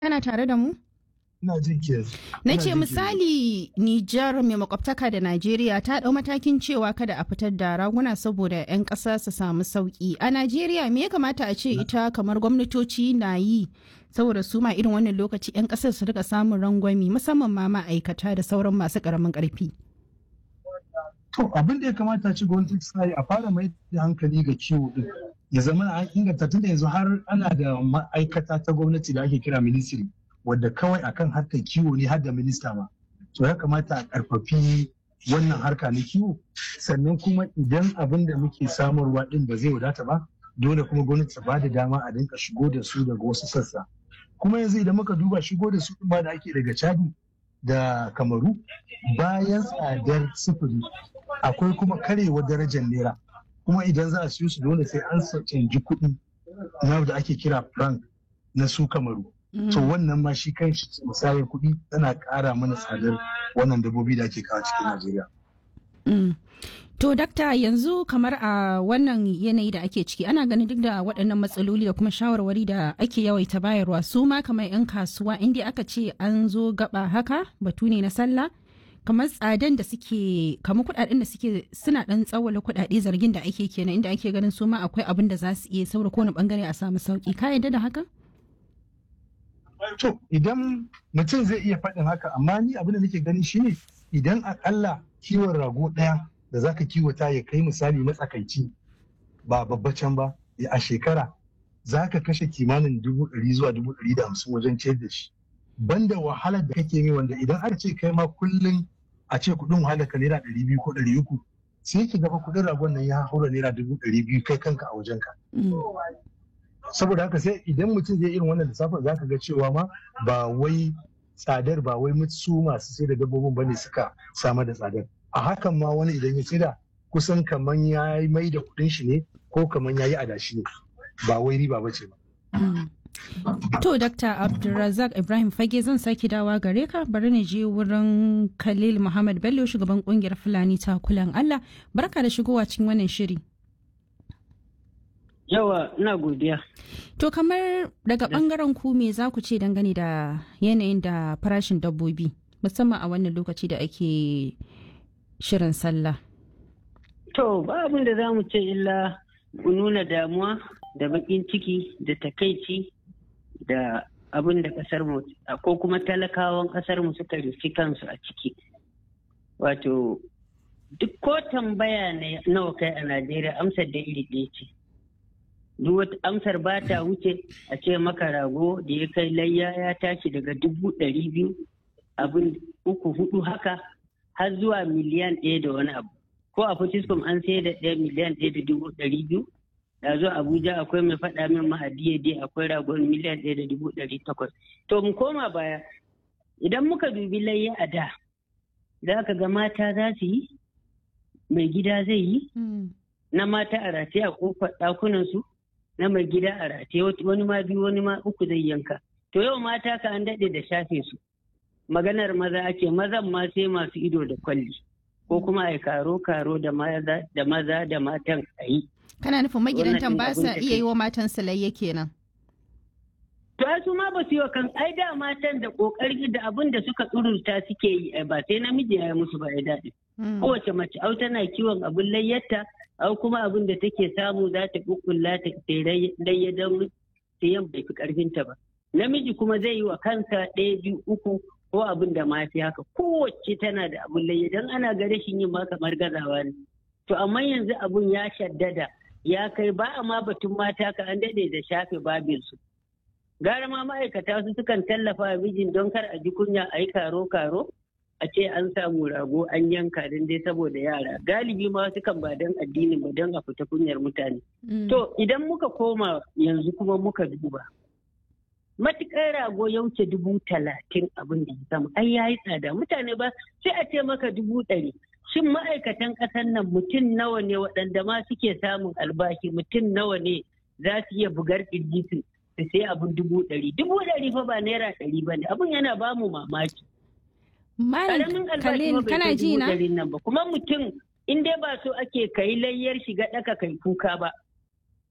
Kana tare da mu? Ina jin ki yanzu. Na Ina ce jin ki. misali Nijar mai makwabtaka da Najeriya ta ɗau matakin cewa kada a fitar da raguna saboda 'yan ƙasa su samu sauƙi. A Najeriya me ya kamata a ce ita kamar gwamnatoci na yi saboda su ma irin wannan lokaci 'yan ƙasar su rika samun rangwami musamman ma ma'aikata da sauran masu ƙaramin ƙarfi. To abin da ya kamata ci gwamnati ta yi a fara mai da hankali ga kiwo din. Ya zama an inganta tunda yanzu har ana da ma'aikata ta gwamnati da ake kira ministry wadda kawai akan harkar kiwo ne har da minista ma. To ya kamata a karfafi wannan harka na kiwo sannan kuma idan abin da muke samarwa din ba zai wadata ba dole kuma gwamnati ta bada dama a dinka shigo da su daga wasu sassa. Kuma yanzu idan muka duba shigo da su ma da ake daga Chadi da Kamaru bayan tsadar sufuri akwai kuma karewar darajar naira kuma idan za a siyo su dole sai an canji kuɗi na da ake kira franc na su kamaru to wannan ma shi kan shi musayar kuɗi tana ƙara mana tsadar wannan dabbobi da ake kawo cikin najeriya Mm. To, dakta yanzu kamar a wannan yanayi da ake ciki ana ganin duk da waɗannan matsaloli da kuma shawarwari da ake yawaita bayarwa su ma kamar 'yan kasuwa inda aka ce an zo gaba haka batu ne na sallah kamar tsadan da suke kamar kuɗaɗen da suke suna ɗan tsawala kuɗaɗe zargin da ake kenan inda ake ganin su ma akwai abin da za su iya saboda kowane bangare a samu sauki ka yarda da haka? to idan mutum zai iya faɗin haka amma ni abin da nake gani shine idan akalla kiwon rago ɗaya da zaka kiwata ya kai misali matsakaici ba babbacin ba a shekara za ka kashe kimanin dubu ɗari zuwa dubu ɗari da hamsin wajen ciyar da shi banda wahalar da kake mai wanda idan aka ce kai ma kullum a ce kuɗin wahalar ka naira ɗari biyu ko ɗari uku sai ki gaba kuɗin ragon nan ya haura naira dubu ɗari biyu kai kanka a wajen ka Mm. saboda haka sai idan mutum zai irin wannan lissafin za ka ga cewa ma ba wai tsadar ba wai su masu sai da dabbobin bane suka samar da tsadar a hakan ma wani idan ya saida kusan kaman ya yi mai da kuɗin shi ne ko kaman ya yi adashi ne ba wai riba ba ce ba Mm. To, Dr. Abdulrazak Ibrahim Fage zan sake dawa gare ka bari na je wurin Khalil Muhammad Bello shugaban kungiyar Fulani takulan Allah. Barka da shigowa cikin wannan shiri. Yawa, ina godiya. To, kamar daga bangaren ku me za ku ce dangane da yanayin da farashin dabbobi musamman a wannan lokaci da ake shirin sallah. To, ba abin da za mu ce illa mu nuna damuwa da baƙin ciki da takaici da abin da ƙasar mu ko kuma talakawan ƙasar mu suka rufi kansu a ciki. Wato, duk ko tambaya ne nawa kai a Najeriya amsar da iri ɗaya ce. Duk wata amsar ba ta wuce a ce maka rago da ya kai layya ya tashi daga dubu ɗari biyu abin uku hudu haka har zuwa miliyan ɗaya da wani abu. Ko a Fortiscom an sai da ɗaya miliyan ɗaya da dubu ɗari biyu. Da zo Abuja akwai mai faɗa min mahadiya dai akwai ragon miliyan ɗaya da dubu ɗari takwas. To mu koma baya idan muka dubi layya a da za ka ga mata za su yi mai gida zai yi na mata a rataye a kofar ɗakunansu na mai gida a rataye wani ma biyu wani ma uku zai yanka to yau mata ka an daɗe da shafe su maganar maza ake mazan ma sai masu ido da kwalli ko kuma a karo karo da maza da maza da matan a yi Kana nufin magidantan Wannan ba abin sa da iya kai- yi wa matan layya kenan. to ai su ma ba su yi wa kan ai da matan da kokari da abin da suka tsururta suke yi ai ba sai namiji ya yi musu ba ya daɗi Mm. kowace mace au tana kiwon abin layyarta au kuma abin da take samu za ta kukkulla ta layya don sayan bai fi karfinta ba namiji kuma zai yi wa kansa ɗaya biyu uku ko abin da ma fi haka kowace tana da abin layya don ana ga rashin yin ma kamar gazawa ne to amma yanzu abun ya shaddada ya kai ba a ma batun mata ka an daɗe da shafe babinsu gara ma ma'aikata su sukan tallafa wa mijin don kar a ji kunya a yi karo-karo a ce an samu rago an yanka don dai saboda yara galibi ma sukan ba don addini ba don a fita kunyar mutane Mm. to idan muka koma yanzu kuma muka duba matuƙar rago ya wuce dubu talatin abin da ya sama ai ya yi tsada mutane ba sai a ce maka dubu ɗari shin ma'aikatan ƙasar nan mutum nawa ne waɗanda ma suke samun albashi mutum nawa ne za su iya bugar ƙirji su su sai abin dubu ɗari dubu ɗari fa ba naira ɗari ba ne abin yana ba mu mamaki Malam karamin albashi Khalil ma bai kana kai ji dubu na? ɗarin nan ba kuma mutum in dai ba so ake kai layyar shiga ɗaka kai kuka ba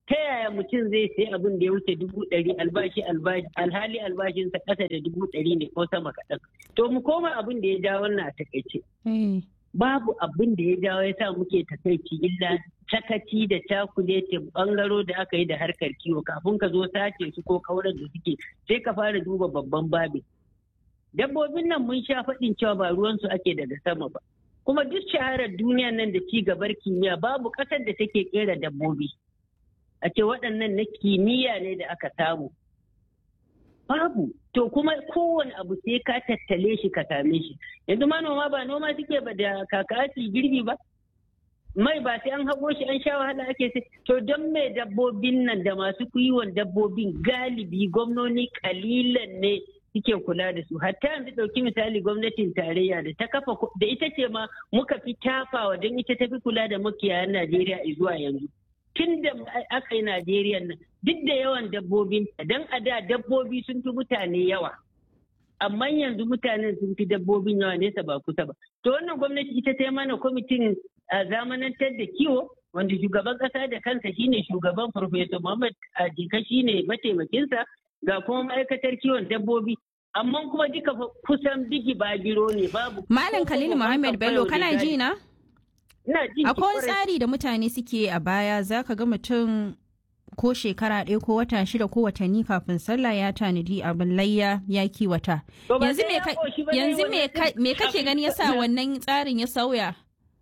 ta yaya mutum zai sai abin da ya wuce dubu ɗari albashi albashi alhali albashinsa ƙasa da dubu ɗari ne ko sama kaɗan to mu koma abin da ya ja wannan a takaice babu abin da ya jawo ya sa muke takaici illa sakaci da cakuletin bangaro da aka yi da harkar kiwo kafin ka zo sace su ko kaurar da suke sai ka fara duba babban babin dabbobin nan mun sha faɗin cewa ba ruwansu ake daga sama ba kuma duk shaharar duniya nan da ci gabar kimiyya babu ƙasar da take kera dabbobi a ce waɗannan na kimiyya ne da aka samu babu to kuma kowane abu sai ka tattale shi ka same shi yanzu manoma ba noma suke ba da kakasi girbi ba mai ba sai an hago shi an sha wahala ake sai to don mai dabbobin nan da masu kiwon dabbobin galibi gwamnoni kalilan ne suke kula da su hatta yanzu ɗauki misali gwamnatin tarayya da ta kafa da ita ce ma muka fi tafawa don ita ta fi kula da makiyayan najeriya zuwa yanzu tun da aka yi Najeriya nan duk da yawan dabbobin don a da dabbobi sun fi mutane yawa amma yanzu mutanen sun fi dabbobin yawa nesa ba kusa ba to wannan gwamnati ita ta mana kwamitin zamanantar da kiwo wanda shugaban kasa da kansa shine shugaban Professor Muhammad Ajika shine mataimakinsa ga kuma ma'aikatar kiwon dabbobi amma kuma duka kusan bigi babiro ne babu Malam Khalil Muhammad Bello kana ji na? Akwai wani tsari da mutane suke a baya za ka ga mutum ko shekara ɗaya ko wata shida ko watanni kafin sallah ya tanadi abin layya ya kiwata. Yanzu me kake gani yasa wannan tsarin ya sauya?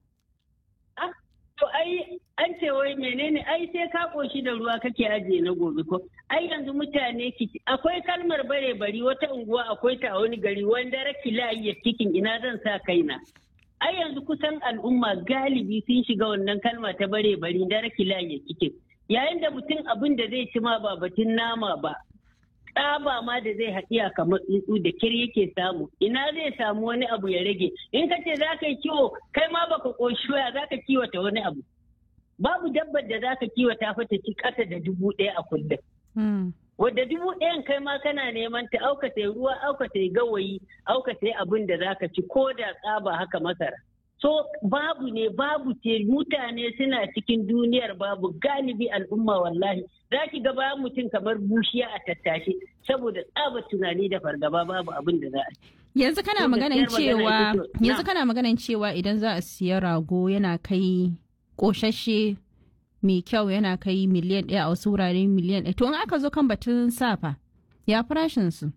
To ai an ce wai menene ai sai ka koshi da ruwa kake ajiye na gobe ko ai yanzu mutane akwai kalmar bare bari wata unguwa akwai ta a wani gari wanda raki layi cikin ina zan sa kaina. ai yanzu kusan al'umma galibi sun shiga wannan kalma ta bare bari da rakila ya kike yayin da mutum abin da zai ci ma ba batun nama ba tsaba ma da zai haɗiya kamar tsuntsu da kir yake samu ina zai samu wani abu ya rage in ka ce za ka yi kiwo kai ma baka ƙoshi waya za ka kiwata wani abu babu dabbar da za ka kiwata fa ta ci ƙasa da dubu ɗaya a kullum wadda dubu ɗayan kai ma kana neman ta auka ta ruwa auka ta gawayi auka ta abin da zaka ci ko da tsaba haka masara so babu ne babu ce mutane suna cikin duniyar babu galibi al'umma wallahi za ki ga bayan mutum kamar bushiya a tattashe saboda tsaba tunani da fargaba babu abin da za a yanzu kana maganan cewa yanzu kana maganan cewa idan za a siya rago yana kai koshashe mai kyau yana kai miliyan ɗaya a wasu wurare miliyan ɗaya to in aka zo kan batun safa ya farashin su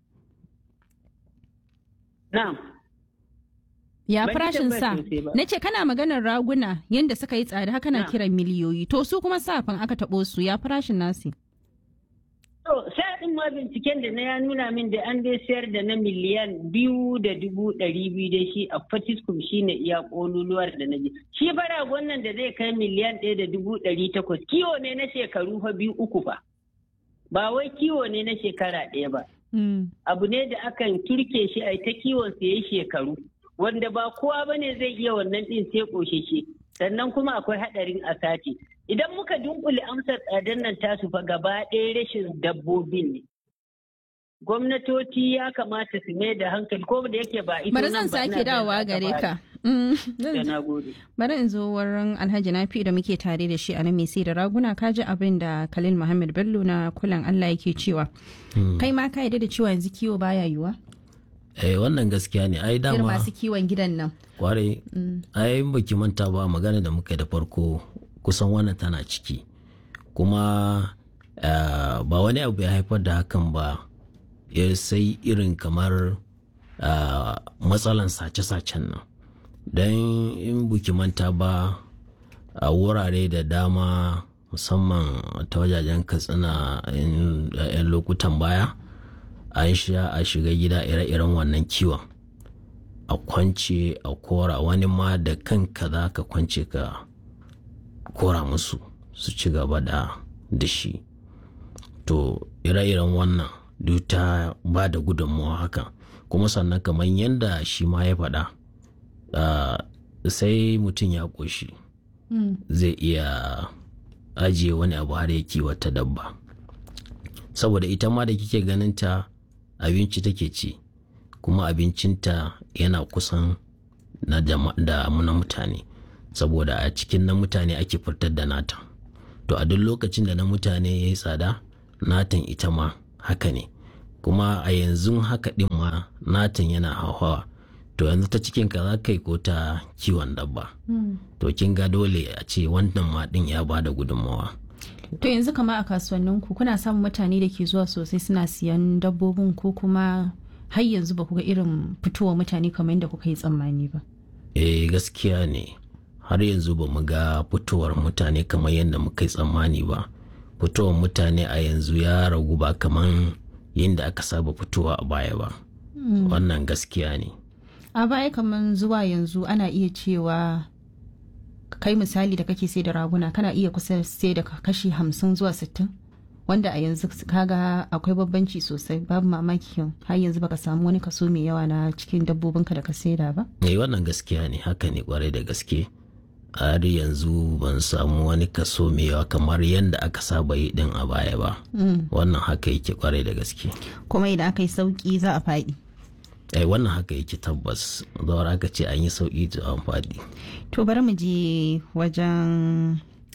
na'am ya farashin sa na ce kana maganar raguna yadda suka yi tsada haka na kiran miliyoyi to su kuma safan aka taɓo su ya farashin nasi To, sa'in ma binciken da na ya nuna min da an dai sayar da na miliyan biyu da dubu ɗari biyu da shi a Fatiskum shi ne iya ƙololuwar da na ji. Shi bara wannan da zai kai miliyan ɗaya da dubu ɗari takwas. Kiwo ne na shekaru fa biyu uku fa. Ba wai kiwo ne na shekara ɗaya ba. Abu ne da akan turke shi a ta kiwon sa yayi shekaru. Wanda ba kowa ba ne zai iya wannan ɗin sai ƙosheshe. Sannan kuma akwai haɗarin a sace. idan muka dunkule amsar tsadar nan tasu fa gaba ɗaya rashin dabbobin ne gwamnatoci ya kamata su mai da hankali ko da yake ba ita bari zan sake dawowa gare ka bari in zo wurin alhaji nafi da muke tare da shi a nan mai sai da raguna ka ji abin da khalil muhammad bello na kulan allah yake cewa kai ma ka yarda da cewa yanzu kiwo baya yiwa eh wannan gaskiya ne ai dama masu kiwon gidan nan kwarai ai baki manta ba magana da muka da farko kusan wannan tana ciki kuma uh, ba wani abu ya haifar da hakan ba ya sai irin kamar uh, matsalan sace-sacen nan don in buki manta ba a wurare da dama musamman ta wajajen katsina yan lokutan baya an sha a shiga gida ire-iren wannan kiwon a kwance a kora wani ma da kanka za ka kwance ka kora musu su ci gaba da da shi to ire-iren wannan duk ta ba da gudunmawa haka kuma sannan kamar yadda shi ma ya faɗa sai mutum ya ƙoshi zai iya ajiye wani abu har ya kiwata dabba saboda ita ma da kike ganin ta abinci take ci kuma abincinta yana kusan na da na mutane saboda a cikin na mutane ake fitar da nata to a duk lokacin da na mutane ya yi tsada natan ita ma haka ne kuma a yanzu haka din ma natan yana hauhawa to yanzu ta cikin ka za ka yi ko ta kiwon dabba to kin ga dole a ce wannan ma din ya ba da gudunmawa To yanzu kama a kasuwannin ku kuna samun mutane da ke zuwa sosai suna siyan dabbobin ko kuma har yanzu ba ku ga irin fitowa mutane kamar yadda kuka yi tsammani ba. eh gaskiya ne har yanzu ba mu ga fitowar mutane kamar yadda muka yi tsammani ba fitowar mutane a yanzu ya ragu ba kamar yadda aka saba fitowa a baya ba wannan gaskiya ne A baya kamar zuwa yanzu ana iya cewa kai misali da kake sai da raguna kana iya kusa sai da kashi hamsin zuwa sittin wanda a yanzu kaga akwai babbanci sosai babu mamaki har yanzu baka samu wani kaso mai yawa na cikin dabbobinka da ka saida ba. eh wannan gaskiya ne haka ne kwarai da gaske har yanzu ban samu wani kaso mai yawa kamar yadda aka saba yi din a baya ba wannan haka yake kwarai da gaske Kuma idan aka yi sauki za a faɗi. eh wannan haka yake tabbas zawar aka ce an yi sauki to an faɗi To bari mu je wajen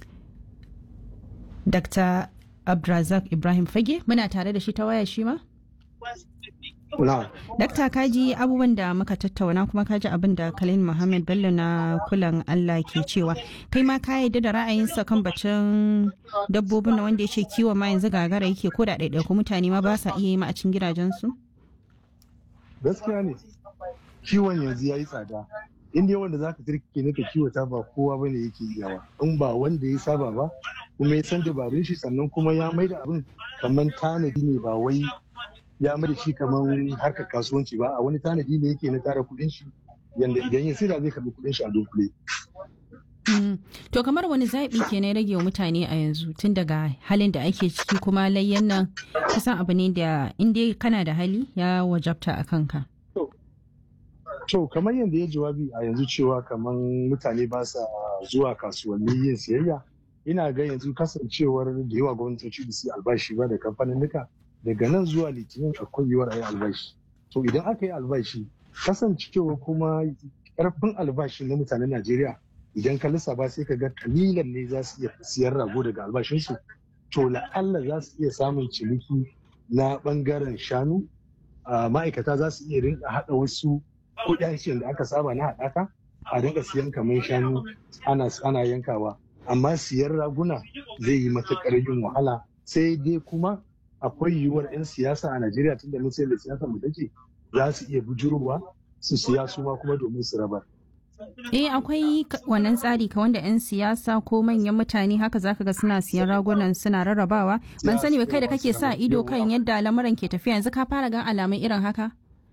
Dr. Abdrazak Ibrahim Fage muna tare da shi ta waya shi ma? Na, Dakta kaji abubuwan da muka tattauna kuma kaji abin da Khalil Muhammad Bello na kulan Allah ke cewa kai ma ka yarda da ra'ayinsa kan bacin dabbobin na wanda ya ce kiwon ma yanzu gagara yake ko da ɗaiɗaiku mutane ma ba sa iya yi ma a cikin gidajensu? gaskiya ne. Kiwon yanzu ya yi tsada. Inda yawan da za ka turke na ka kiwata ba kowa ba ne yake yawa. In ba wanda ya saba ba, kuma ya san dabarun shi sannan kuma ya mai da abin kamar tanadi ne ba wai ya mai da shi kamar harkar kasuwanci ba a wani tanadi ne yake na tara kuɗin shi yanda idan ya sira zai karɓi kuɗin shi a dunkule. Mm. To kamar wani zaɓi ke na rage wa mutane a yanzu tun daga halin da ake ciki kuma layyan nan kusan abu ne da inda kana da hali ya wajabta a kanka. To kamar yadda ya jawabi a yanzu cewa kamar mutane ba sa zuwa kasuwanni yin siyayya ina ga yanzu kasancewar da yawa gwamnatoci da su albashi ba da kamfanin daga nan zuwa litinin akwai yiwuwar a yi albashi. To idan aka yi albashi kasancewa kuma karfin albashi na mutanen Najeriya idan ka lissafa sai ka ga kalilan ne za su iya siyar rago daga albashinsu to la'alla za su iya samun ciniki na bangaren shanu a ma'aikata za su iya rinka haɗa wasu kuɗaɗen da aka saba na haɗaka a rinka siyan kamar shanu ana ana yankawa amma siyan raguna zai yi matuƙar yin wahala sai dai kuma akwai yiwuwar 'yan siyasa a Najeriya tun da mun da siyasa mu take za su iya bujurowa su siya su ma kuma domin su rabar. Eh akwai ka- wannan tsari ka wanda 'yan siyasa ko manyan mutane haka zaka ga suna siyan ragunan suna rarrabawa. Ban sani ba kai da kake sa ido kan yadda lamuran ke tafiya yanzu ka fara gan alamun irin haka?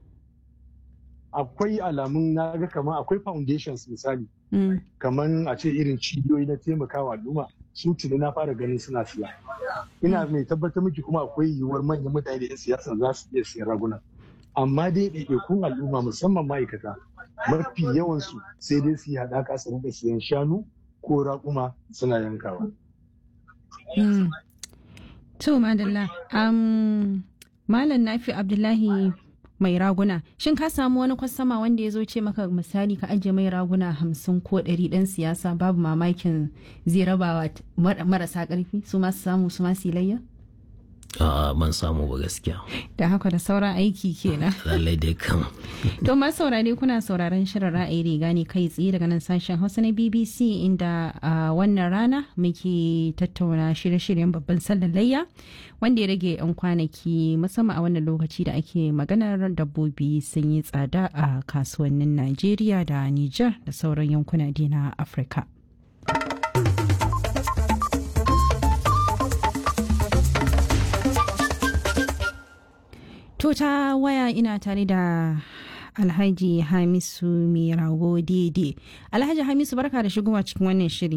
Akwai alamun na ga kamar akwai foundations misali Mm. kamar a ce irin cibiyoyi na taimakawa al'umma su tuni na fara ganin suna siya. Ina mai tabbatar miki kuma akwai yiwuwar manyan mutane da 'yan siyasa za su iya siyan raguna. Amma dai ɗaiɗaikun al'umma musamman ma'aikata mafi yawansu sai dai su yi haɗaka su rinka siyan shanu ko raƙuma suna yankawa. Mm. To madalla, um, Malam Nafi Abdullahi mai raguna, shin ka samu wani kwastama wanda ya zo ce maka misali ka ajiye mai raguna hamsin ko ɗari ɗan siyasa babu mamakin zai rabawa t- mar- marasa ƙarfi su masu samu su masu layya? a ban samu ba gaskiya Da haka da sauran aiki kenan. lallai dai kan To masu saurare kuna sauraron shirin ra'ayi riga ne kai tsaye daga nan sashen Hausa na BBC inda a wannan rana muke tattauna shirye-shiryen babban sallar layya wanda ya rage 'yan kwanaki musamman a wannan lokaci da ake maganar dabbobi sun yi tsada a kasuwannin Najeriya da Nijar da sauran yankuna dai na Afirka. To ta waya ina tare da Alhaji Hamisu mai rago daidai. Alhaji Hamisu barka da shigowa cikin wannan shiri.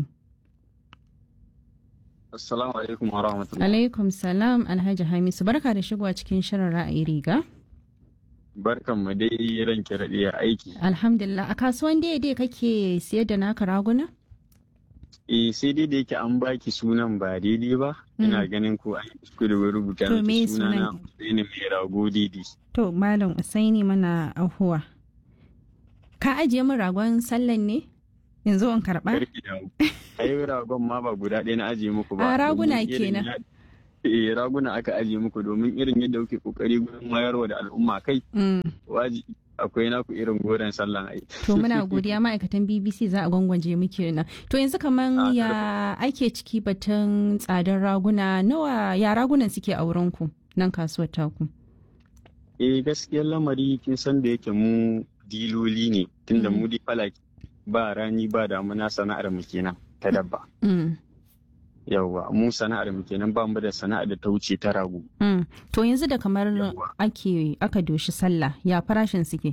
Assalamu alaikum wa rahmatullahi. Alaikum salam Alhaji Hamisu barka da shigowa cikin shirin ra'ayi riga. Barkan mu dai ranke raɗe a aiki. Alhamdulillah a kasuwan daidai kake siyar da naka raguna? Eh sai dai da yake an baki sunan ba daidai ba. Ina ganin ko an yi kuskure wurin rubuta To, me miki suna na sunan? Usaini mai rago didi. To Malam Usaini mana ahuwa. Ka ajiye min ragon sallan ne? Yanzu in karɓa? Karki damu. ai ragon ma ba guda ɗaya na ajiye muku ba A raguna domin irin kenan. ya- eh raguna aka ajiye muku domin irin yadda kuke kokari gurin mayarwa da al'umma kai Mm. waji akwai naku irin goren sallan ai To muna godiya ma'aikatan BBC za a gwangwaje muke nan. To yanzu kaman Ah, ya ake ciki batun tsadar raguna nawa ya ragunan suke a wurinku nan kasuwar taku. eh gaskiyar lamari kin san da yake mu diloli ne tunda Mm. mu di falaki ba rani ba damuna sana'ar mu kenan ta dabba Mm. yawwa mu sana'ar mu kenan ba mu da sana'ar da ta wuce ta rago Mm. To yanzu da kamar Yawwa. ake aka doshi sallah ya farashin suke.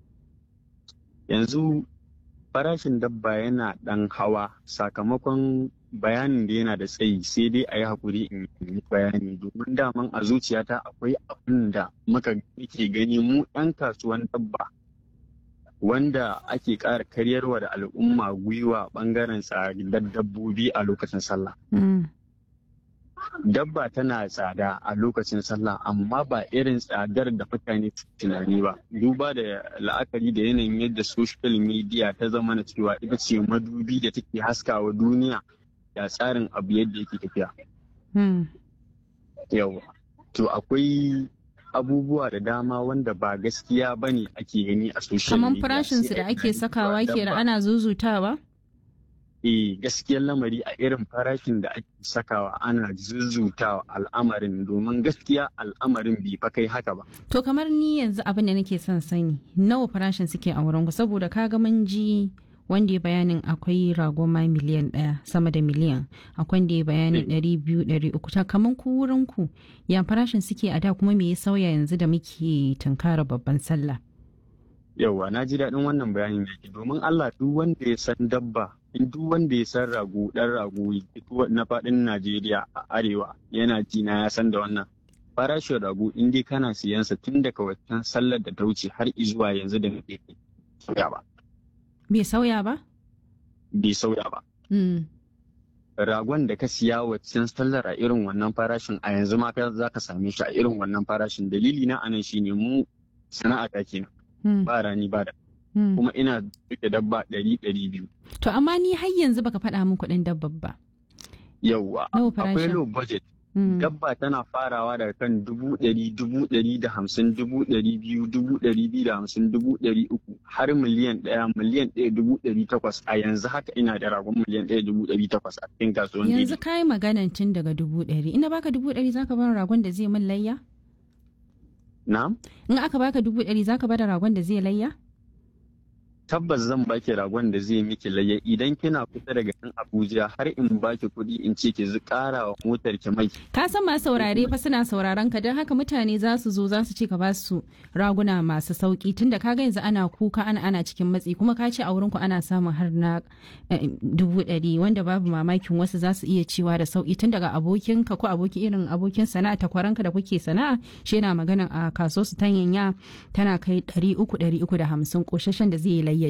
yanzu farashin dabba yana ɗan hawa sakamakon bayanin da yana da tsayi sai dai a yi haƙuri in yi bayani domin daman a zuciyata akwai abin da muka ke gani mu 'yan kasuwan dabba wanda ake ƙara karyarwa da al'umma gwiwa ɓangaren tsadar dabbobi a lokacin sallah Mm. dabba tana tsada a lokacin sallah amma ba irin tsadar da mutane su tunani ba duba da la'akari da yanayin yadda social media ta zama na cewa ita ce madubi da take haskawa duniya ya tsarin abu yadda yake tafiya Mm. yawa to akwai abubuwa da dama wanda ba gaskiya ba ne ake gani a social Kaman media farashin su Sai da a ake gani sakawa cewa ke da dabba- ana zuzutawa? eh gaskiyar lamari a irin farashin da ake sakawa ana zuzutawa al'amarin domin gaskiya al'amarin bai fa kai haka ba To kamar ni yanzu abin da nake son sani nawa farashin suke a wurin ku saboda kaga mun ji wanda ya bayanin akwai rago ma miliyan ɗaya sama da miliyan akwai wanda ya bayanin ɗari biyu ɗari uku ta kamar ku wurin ku ya farashin suke a da kuma me ya sauya yanzu da muke tunkara babban sallah. Yauwa na ji daɗin wannan bayanin yake domin Allah duk wanda ya san dabba in duk wanda ya san rago ɗan rago duk na faɗin Najeriya a arewa yana ji na ya san da wannan farashin rago in dai kana siyansa tun daga wancan sallar da ta wuce har izuwa yanzu da muke sauya ba Bai sauya ba? bai sauya ba Mm. ragon da ka siya waccan sallar a irin wannan farashin a yanzu ma ka za ka same shi a irin wannan farashin dalili na anan shine mu sana'a ta kenan Mm. ba rani ba da Mm. kuma ina duke dabba ɗari ɗari biyu To amma ni har yanzu baka faɗa min kuɗin dabbar ba. yauwa Nawa akwai farashin? low budget Mm. dabba tana farawa daga kan dubu ɗari dubu ɗari da hamsin dubu ɗari biyu dubu ɗari biyu da hamsin dubu ɗari uku har miliyan ɗaya miliyan ɗaya dubu ɗari takwas a yanzu haka ina da ragon miliyan ɗaya dubu ɗari takwas a cikin kasuwan Yanzu daidai. ka yi maganan tun daga dubu ɗari. Ina baka dubu ɗari zaka bar ragon da zai min layya? na In aka baka dubu ɗari zaka bada ragon da zai layya? tabbas zan baki ragon da zai miki layya idan kina kusa daga nan Abuja har in baki kuɗi in ce ki ƙara wa motar ki mai Ka san masu saurare fa suna sauraron ka don haka mutane za su zo za su ce ka ba su raguna masu sauki tunda ka ga yanzu ana kuka ana ana cikin matsi kuma ka ce a wurin ku ana samun har na eh, dubu ɗari wanda babu mamakin wasu za su iya cewa da sauki tun daga abokin ka ko aboki irin abokin sana'a takwaranka da kuke sana'a shi yana magana a kaso su tanyanya tana kai ɗari uku ɗari uku da hamsin ƙoshashen da zai yi layyade.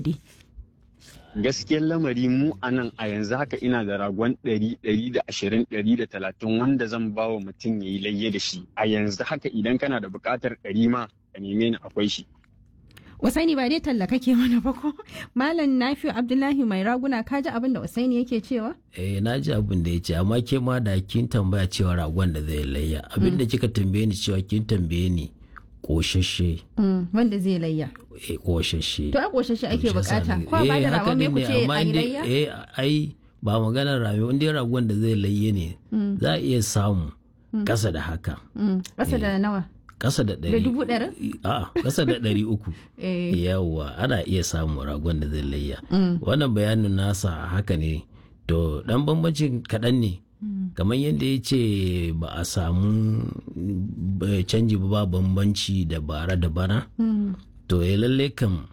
gaskiyar lamari mu a nan a yanzu haka ina da ragon ɗari ɗari da ashirin ɗari da talatin wanda zan ba wa mutum ya yi layya da shi a yanzu haka idan kana da buƙatar ɗari ma ka neme ni akwai shi Usaini ba dai talla kake mana ba ko? Malam Nafi'u Abdullahi mai raguna ka ji abin da Usaini yake cewa? eh na ji abin da ya ce amma ke ma da kin tambaya cewa ragon da zai layya abin da kika tambaye ni cewa kin tambaye ni koshashe Wanda zai layya. eh koshashe To a ƙoshashe ake Shi yasa bukata. ne- Ko a ba eh, da haka ragon me ne ku ne, ce amma a yi in dai- layya? eh ai ba maganar rayuwa inda ragon da zai layye ne za a iya samu kasa da haka Mm, Ƙasa da nawa? kasa da ɗari dubu ɗari? a kasa da ɗari uku Eh. yawwa ana iya samun ragon da zai layya Mm. wannan bayanin nasa haka ne to dan bambancin kaɗan ne kamar yadda ya ce ba a samu eh, canji ba ba bambanci da bara da bana Mm. to ya lalle kam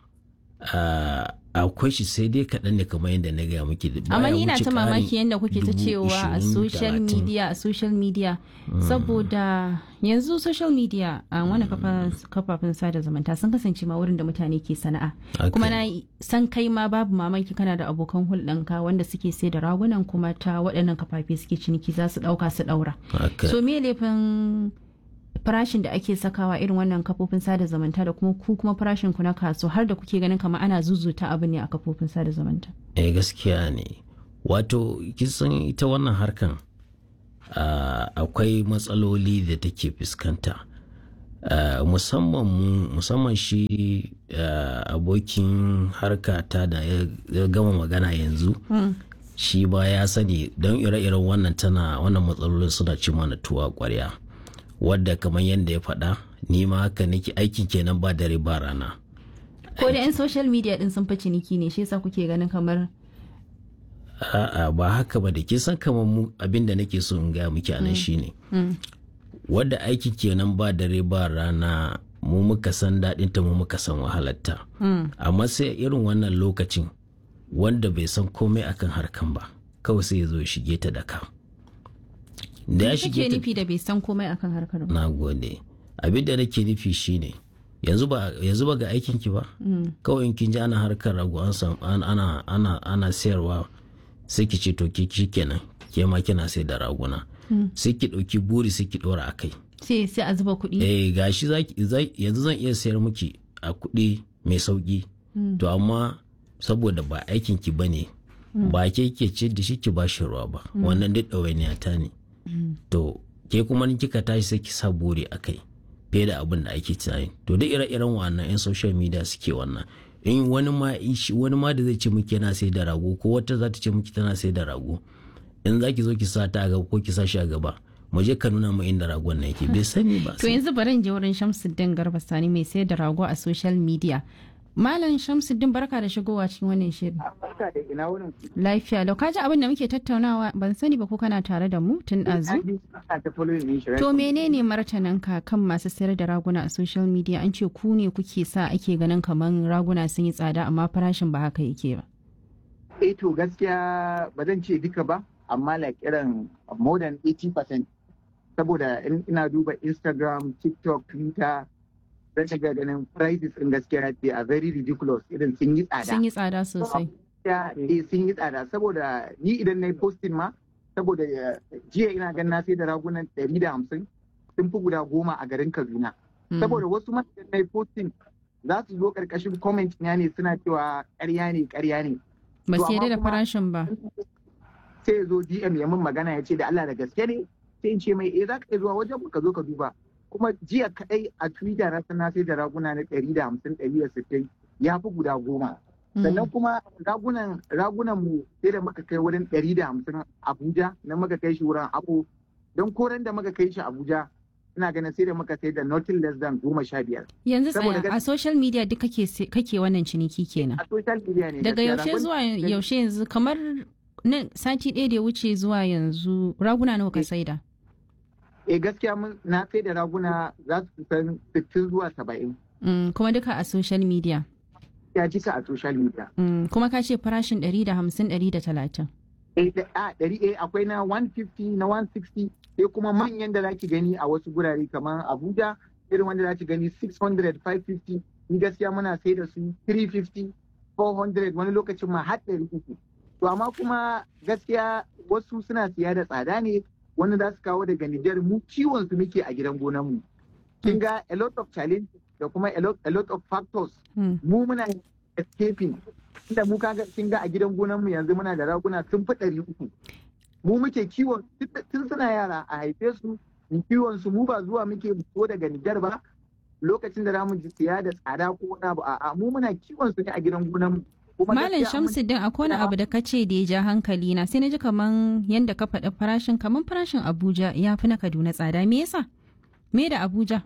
a- akwai shi sai dai kaɗan ne kamar yadda na gaya muke da Amma baya ni ina wuce ta ƙarin mamaki yadda kuke ta dubu cewa a ishirin, social talatin. media a social media saboda yanzu social media a wani kafa- kafafen sada zumunta sun kasance ma wurin da mutane ke sana'a Haka kuma ne. na san kai ma babu mamaki kana da abokan hulɗanka wanda suke sai da ragunan kuma ta waɗannan kafafe suke ciniki za su ɗauka su ɗaura Haka. so me laifin farashin da ake sakawa irin wannan kafofin sada zumunta da kuma ku kuma farashin ku na kaso har da kuke ganin kamar ana zuzuta abu ne a kafofin sada zumunta eh gaskiya ne wato kisan ita wannan harkan uh, akwai matsaloli da take fuskanta uh, musamman musamman shi uh, abokin harka ta da ya gama magana yanzu mm. shi ba ya sani don ire-iren wannan tana wannan matsalolin suna ci mana tuwa kwarya wadda kamar yadda ya faɗa ni ma haka nake aiki kenan ba dare ba rana ko da 'yan social media din sun fi ciniki ne shi yasa kuke ganin kamar a'a ba haka ba da ke san kamar mu abin da nake so in gaya muke anan shine wadda aiki kenan ba dare ba rana mu muka san daɗin ta mu muka san wahalarta amma sai irin wannan lokacin wanda bai san komai akan harkan ba kawai sai ya zo shige ta da ka da ya shige nufi da bai san komai akan harkar ba na gode abin da nake nufi shine yanzu ba yanzu ba ga aikin ki ba kawai in kin ji ana harkar rago an ana ana ana sayarwa sai ki ce to ki kenan ke ma kina sai da raguna sai ki ɗauki buri sai ki ɗora a kai sai sai a zuba kuɗi eh gashi yanzu zan iya sayar miki a kuɗi mai sauki to amma saboda ba aikin ki bane ba ke ke ce da shi ki ba shi ruwa ba wannan duk ɗawainiya ta ne to ke kuma kika tashi sai ki sa buri a kai fiye da abin da ake tunani to duk ire-iren wannan 'yan social media suke wannan in wani ma wani ma da zai ce miki yana sai da rago ko wata za ta ce miki tana sai da rago in za ki zo ki sa ta a gaba ko ki sa shi a gaba mu je ka nuna mu inda ragon na yake bai sani ba to yanzu bari in je wurin Shamsuddin Garba Sani mai sayar da rago a social media Malam Shamsuddin barka da shigowa cikin wannan shirin. Barka da ina wurin. Lafiya lau kaji abin da muke tattaunawa ban sani ba ko kana tare da mu tun ɗazu. To menene martaninka kan masu sayar da raguna a social media an ce ku ne kuke sa ake ganin kamar raguna sun yi tsada amma farashin ba haka yake ba. Eh to gaskiya ba zan ce duka ba amma like irin more than 80% saboda ina duba Instagram, TikTok, Twitter zan shiga ganin prices in gaskiya they are very ridiculous irin sun yi tsada. Sun yi tsada sosai. Eh sun yi tsada saboda ni idan na yi posting ma saboda jiya ina ganin na sai da ragunan ɗari da hamsin sun fi guda goma a garin Kaduna. Saboda wasu ma idan na yi posting za su zo ƙarƙashin comment na ne suna cewa ƙarya ne ƙarya ne. Ba su da farashin ba. Sai ya zo DM ya min magana ya ce da Allah da gaske ne sai in ce mai eh za ka iya zuwa wajen ka zo ka duba. kuma jiya kadai a twitter na sana sai da raguna na ɗari da hamsin ɗari da sittin ya fi guda goma sannan kuma ragunan ragunan mu sai da muka kai wurin ɗari da hamsin abuja na muka kai shi wurin abu don koren da muka kai shi abuja ina ganin sai da muka sai da nothing less than goma sha biyar. yanzu tsaya a social media duk kake kake wannan ciniki kenan a social media ne daga yaushe zuwa yaushe yanzu kamar nan sati ɗaya da ya wuce zuwa yanzu raguna nawa ka saida eh gaskiya na sai da raguna za su san 60 zuwa 70. Mm, kuma duka a social media. Ya jika a social media. Mm, kuma ka ce farashin 150 130. Eh a ɗari eh akwai na 150 na 160 sai kuma manyan da zaki gani a wasu gurare kamar Abuja irin wanda zaki gani 600 550 ni gaskiya muna sai da su 350 400 wani lokacin ma har 300. To amma kuma gaskiya wasu suna siya da tsada ne wanda za su kawo daga Nijar mu kiwon su muke a gidan gonan mu. Kin ga a lot of challenges da kuma a lot, a lot of factors. Mu muna escaping. Inda mu kaga kin ga a gidan gonan mu yanzu muna da raguna sun fi ɗari uku. Mu muke kiwon tun suna yara a haife su mu kiwon su mu ba zuwa muke fito daga Nijar ba lokacin da zamu ji siya da tsada ko wani abu a'a mu muna kiwon su ne a gidan gonan mu. Malam Shamsuddin akwai wani abu da ka ce da ya ja hankali na sai na ji kaman yadda ka faɗi farashin kaman farashin Abuja ya fi na Kaduna tsada me yasa? Me da Abuja?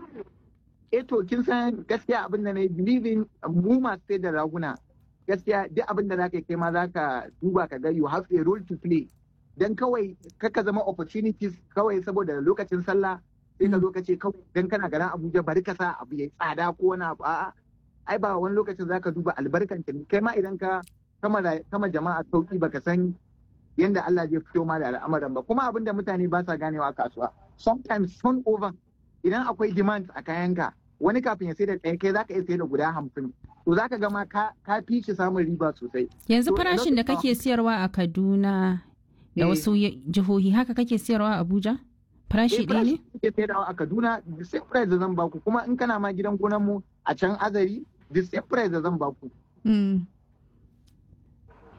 Eh to kin san gaskiya abin da na believing mu masu sai da raguna gaskiya duk abin da zaka kai ma zaka duba ka ga you have a role to play dan kawai kaka zama opportunities kawai saboda lokacin sallah sai ka zo ka ce kawai dan kana garin Abuja bari ka sa abu ya tsada ko wani abu a'a ai ba wani lokacin zaka duba albarkan kai ma idan ka kama jama'a sauki baka san yanda Allah zai fito ma da al'amuran ba kuma abin da mutane ba sa ganewa a kasuwa sometimes turn over idan akwai demand a kayanka wani kafin ya sai da ɗaya kai zaka iya sai da guda hamsin to zaka ga ma ka fi shi samun riba sosai yanzu farashin da kake siyarwa a Kaduna da wasu jihohi haka kake siyarwa a Abuja farashi ɗaya ne? Ke sayarwa a Kaduna the same price da zan baku kuma in kana ma gidan gonan mu a can azari the same price da zan baku.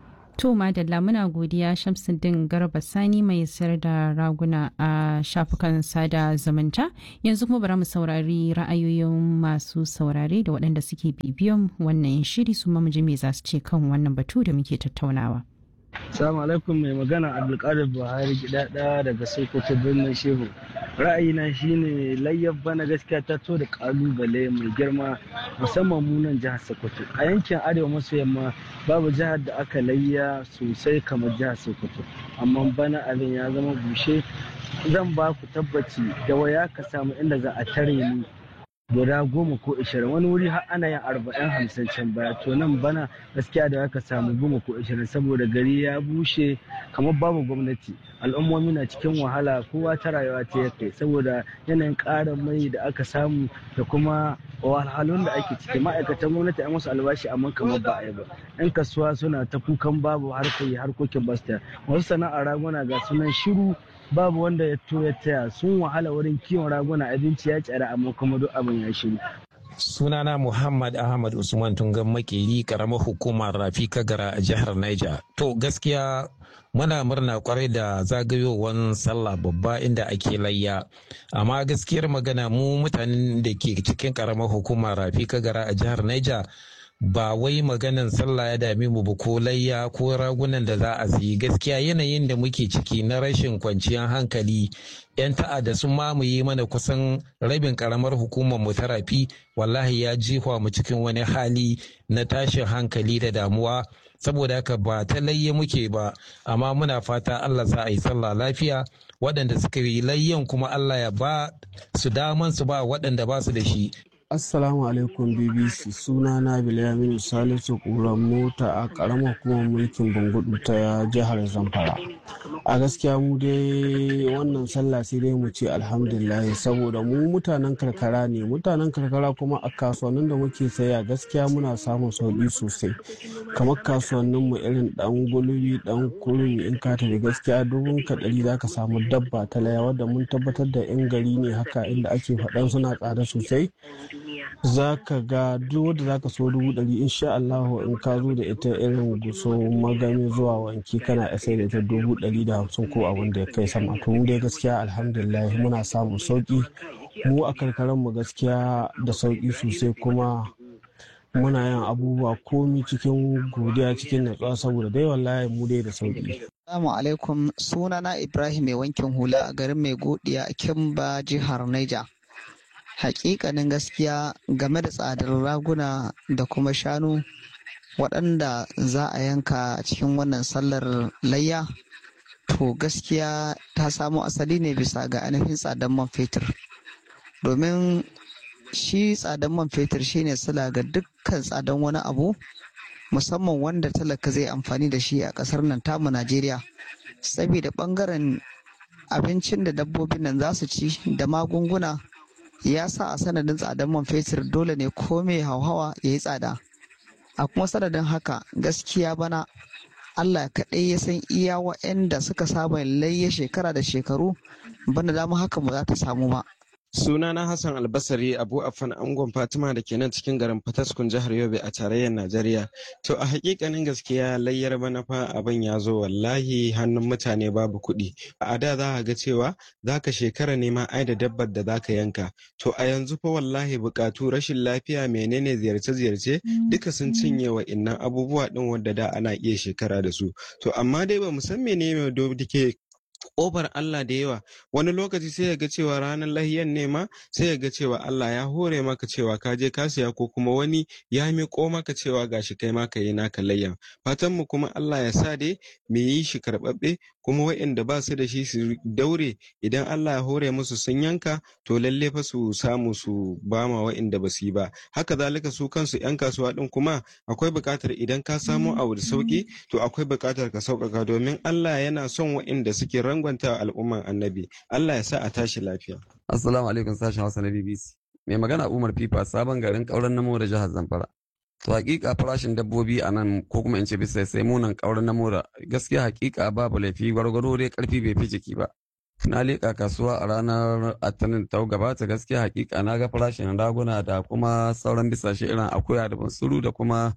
To Madalla muna godiya Shamsuddin Garba Sani mai sayar da raguna a shafukan sada zumunta. Yanzu kuma bara mu saurari ra'ayoyin masu saurare da waɗanda suke bibiyan wannan shiri su ji me za su ce kan wannan batu da muke tattaunawa. Salamu alaikum mai magana Abdulkadir Buhari gidada daga Sokoto birnin Shehu. Ra'ayina shine layyar bana gaskiya ta to da kalubale mai girma musamman munan jihar Sokoto. A yankin Arewa maso yamma babu jihar da aka layya sosai kamar jihar Sokoto. Amma bana abin ya zama bushe zan ba ku tabbaci da waya ka samu inda za a tare ni guda goma ko ishirin wani wuri har ana yin arba'in hamsin can baya to nan bana gaskiya da aka samu goma ko ishirin saboda gari ya bushe kamar babu gwamnati al'ummomi na cikin wahala kowa ta rayuwa ta ya kai saboda yanayin ƙarin mai da aka samu da kuma wahalhalun da ake ciki ma'aikatan gwamnati an wasu albashi amma kamar ba a yi ba yan kasuwa suna ta kukan babu harkoki harkokin basta wasu sana'ar raguna ga sunan shiru babu wanda ya to ya taya sun wahala wurin kiwon raguna abinci ya tsara amma kuma duk abin ya shiru sunana muhammad ahmad usman tungan makeri karamar hukumar rafi kagara a jihar niger to gaskiya muna murna kwarai da zagayowar sallah babba inda ake layya amma gaskiyar magana mu mutanen da ke cikin karamar hukumar rafi kagara a jihar niger ba wai maganan sallah ya dame mu ba ko layya ko ragunan da za a sayi gaskiya yanayin da muke ciki na rashin kwanciyar hankali yan ta'adda sun mamaye mana kusan rabin karamar hukumar mu ta rafi wallahi ya jihwa mu cikin wani hali na tashin hankali da damuwa saboda haka ba ta layya muke ba amma muna fata Allah za a yi sallah lafiya waɗanda suka yi layyan kuma Allah ya ba su daman su ba waɗanda ba su da shi Assalamu alaikum BBC suna na Bilaminu Salisu Ƙuran mota a ƙaramar hukumar mulkin Bangudu ta jihar Zamfara. A gaskiya mu dai wannan sallah sai dai mu ce alhamdulillah saboda mu mutanen karkara ne mutanen karkara kuma a kasuwannin da muke saya gaskiya muna samun sauƙi sosai kamar kasuwannin mu irin dan gulbi dan kurmi in ka tafi gaskiya dubun ka ɗari za ka samu dabba ta laya wadda mun tabbatar da in gari ne haka inda ake faɗan suna tsada sosai za ka ga duk wadda za ka so dubu ɗari insha Allah in ka zo da ita irin guso magami zuwa wanki kana sai da ita dubu ɗari da hamsin ko abin da ya kai sama to mu dai gaskiya alhamdulillah muna samun sauki mu a karkaran mu gaskiya da sauki sosai kuma muna yin abubuwa komi cikin godiya cikin natsuwa saboda dai wallahi mu dai da sauki Assalamu alaikum sunana Ibrahim mai wankin hula a garin mai godiya a Kimba jihar Niger. hakikanin gaskiya game da tsadar raguna da kuma shanu waɗanda za a yanka a cikin wannan sallar layya to gaskiya ta samo asali ne bisa ga ainihin tsadar man fetur domin shi tsadar man fetur shine sila ga dukkan tsadar wani abu musamman wanda talaka zai amfani da shi a ƙasar nan tamu najeriya saboda ɓangaren abincin da dabbobin nan za su ci da magunguna ya sa a sanadin tsadar man fetur dole ne ko mai hauhawa ya yi tsada a kuma sanadin haka gaskiya bana allah kaɗai ya san iya wa'anda suka saba layya shekara da shekaru bana dama haka ba za ta samu ba Sunana Hassan Albasari Abu Affan Angon Fatima da ke nan cikin garin Fataskun jihar Yobe a tarayyar Najeriya. To a hakikanin gaskiya layyar bana fa abin ya zo wallahi hannun mutane babu kuɗi. A da za ga cewa za ka shekara nema ai da dabbar da za ka yanka. To a yanzu fa wallahi bukatu rashin lafiya menene ziyarce-ziyarce duka sun cinye wa innan abubuwa ɗin wadda da ana iya shekara da su. To amma dai ba mu san menene da ke ƙofar Allah da yawa wani lokaci sai ya ga cewa ranar lahiyan ne ma sai ya ga cewa Allah ya hore maka cewa ka je ka siya ko kuma wani ya miƙo maka cewa gashi kai ma ka yi naka layyan fatan mu kuma Allah ya sa dai mu yi shi karɓaɓɓe kuma waɗanda ba su da shi su daure idan Allah ya hore musu sun yanka to lalle fa su samu su bama waɗanda ba su yi ba haka zalika su kansu 'yan kasuwa ɗin kuma akwai buƙatar idan ka samo abu da sauƙi to akwai buƙatar ka sauƙaƙa domin Allah yana son waɗanda suke rangwanta al'umman annabi Allah ya sa a tashi lafiya. Assalamu alaikum sashen Hausa na BBC. Mai magana Umar Fifa sabon garin ƙauren namo da jihar Zamfara. To hakika farashin dabbobi a nan ko kuma in ce bisa sai munan ƙauren namo da gaskiya hakika babu laifi gwargwaro dai ƙarfi bai fi jiki ba. Na leƙa kasuwa a ranar Atanin ta gabata gaskiya hakika na ga farashin raguna da kuma sauran bisashe irin akuya da bansuru da kuma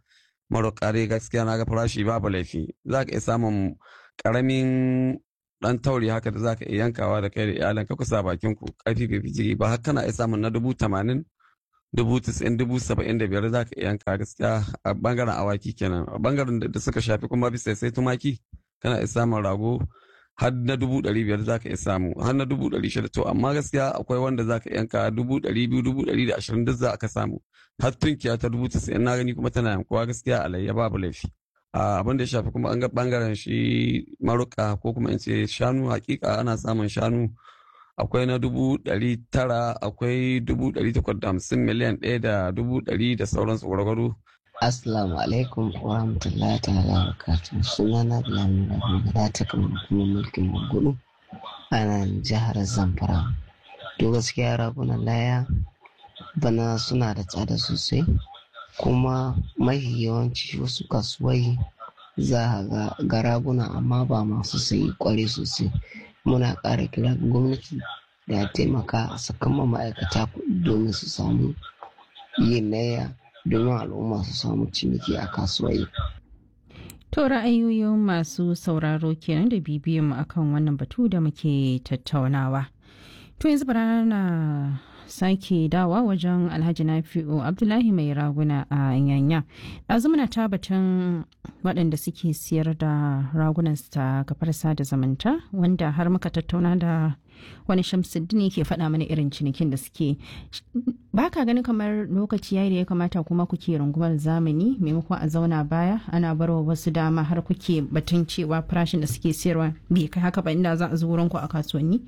maroƙare gaskiya na ga farashi babu laifi za ka iya samun ƙaramin ɗan tauri haka da za ka iya yankawa da kai da iyalan ka kusa bakin ku ƙarfi bai fi jiri ba haka kana iya samun na dubu tamanin dubu tisa'in dubu saba'in da biyar za ka iya yanka gaskiya a bangaren awaki kenan a bangaren da suka shafi kuma bisa sai tumaki kana iya samun rago har na dubu ɗari biyar za ka iya samu har na dubu ɗari shida to amma gaskiya akwai wanda za ka yanka dubu ɗari biyu dubu ɗari da ashirin duk za ka samu har tunkiya ta dubu tasa'in na gani kuma tana yankuwa gaskiya alayya babu laifi abin da ya shafi kuma an ga bangaren shi maruka ko kuma in ce shanu hakika ana samun shanu akwai na dubu ɗari tara akwai dubu ɗari takwas da hamsin miliyan ɗaya da dubu ɗari da sauransu gwargwaro Assalamu alaikum wa rahmatullahi ta'ala wa barakatuh. Suna na Bilal Rabi ta kamar kuma mulkin Bangudu a nan jihar Zamfara. To gaskiya ragunan laya bana suna da tsada sosai kuma mafi yawanci wasu kasuwai za a ga raguna amma ba masu sayi kware sosai. Muna ƙara kira gwamnati da ya taimaka a sakan ma'aikata kuɗi domin su samu yin laya domin al'umma su samu ciniki a kasuwai. To ra'ayoyin masu sauraro kenan da bibiyan mu akan wannan batu da muke tattaunawa. To yanzu bara na sake dawa wajen alhaji nafi'u abdullahi mai raguna a yanya ɗazu muna ta batun waɗanda suke siyar da ragunan ta kafar sada zamanta wanda har muka tattauna da wani shamsuddin ke faɗa mana irin cinikin da suke ba ka ganin kamar lokaci yayi da ya kamata kuma kuke rungumar zamani maimakon a zauna baya ana barwa wasu dama har kuke batun cewa farashin da suke siyarwa bai kai haka ba inda za a zo wurin ku a kasuwanni